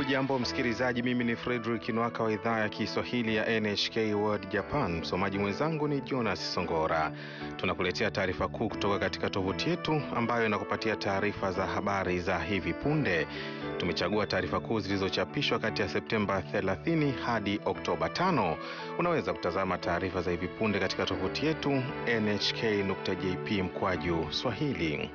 Hujambo msikilizaji, mimi ni Fredrick Nwaka wa idhaa ya Kiswahili ya NHK World Japan. Msomaji mwenzangu ni Jonas Songora. Tunakuletea taarifa kuu kutoka katika tovuti yetu ambayo inakupatia taarifa za habari za hivi punde. Tumechagua taarifa kuu zilizochapishwa kati ya Septemba 30 hadi Oktoba 5. Unaweza kutazama taarifa za hivi punde katika tovuti yetu nhk.jp mkwaju swahili.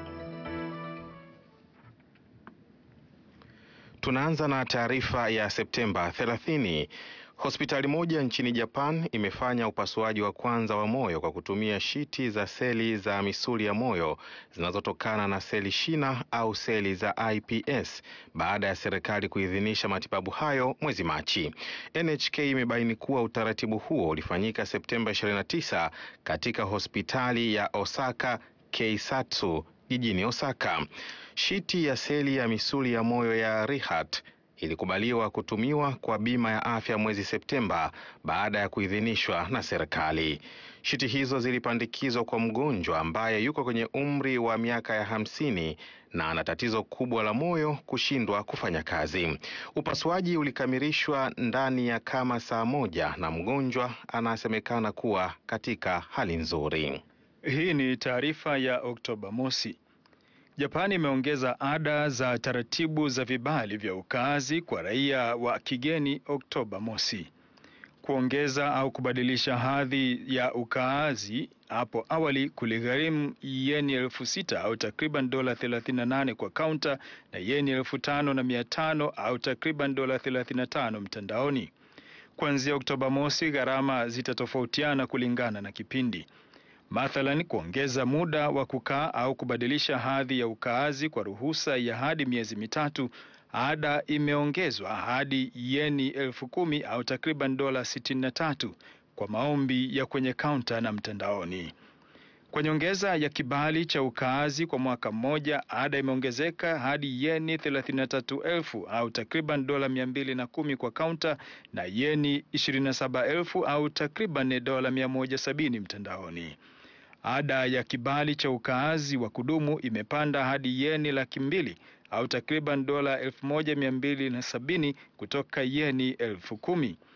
Tunaanza na taarifa ya Septemba 30. Hospitali moja nchini Japan imefanya upasuaji wa kwanza wa moyo kwa kutumia shiti za seli za misuli ya moyo zinazotokana na seli shina au seli za iPS baada ya serikali kuidhinisha matibabu hayo mwezi Machi. NHK imebaini kuwa utaratibu huo ulifanyika Septemba 29 katika hospitali ya Osaka Keisatsu jijini Osaka. Shiti ya seli ya misuli ya moyo ya Rehat ilikubaliwa kutumiwa kwa bima ya afya mwezi Septemba baada ya kuidhinishwa na serikali. Shiti hizo zilipandikizwa kwa mgonjwa ambaye yuko kwenye umri wa miaka ya hamsini na ana tatizo kubwa la moyo kushindwa kufanya kazi. Upasuaji ulikamilishwa ndani ya kama saa moja na mgonjwa anasemekana kuwa katika hali nzuri. Hii ni taarifa ya Oktoba mosi. Japani imeongeza ada za taratibu za vibali vya ukaazi kwa raia wa kigeni Oktoba mosi. Kuongeza au kubadilisha hadhi ya ukaazi hapo awali kuligharimu yeni elfu sita au takriban dola 38 kwa kaunta na yeni elfu tano na mia tano au takriban dola 35 mtandaoni. Kuanzia Oktoba mosi, gharama zitatofautiana kulingana na kipindi. Mathalan, kuongeza muda wa kukaa au kubadilisha hadhi ya ukaazi kwa ruhusa ya hadi miezi mitatu, ada imeongezwa hadi yeni elfu kumi au takriban dola sitini na tatu kwa maombi ya kwenye kaunta na mtandaoni. Kwa nyongeza ya kibali cha ukaazi kwa mwaka mmoja, ada imeongezeka hadi yeni thelathini na tatu elfu au takriban dola mia mbili na kumi kwa kaunta na yeni ishirini na saba elfu au takriban dola mia moja sabini mtandaoni. Ada ya kibali cha ukaazi wa kudumu imepanda hadi yeni laki mbili au takriban dola elfu moja mia mbili na sabini kutoka yeni elfu kumi.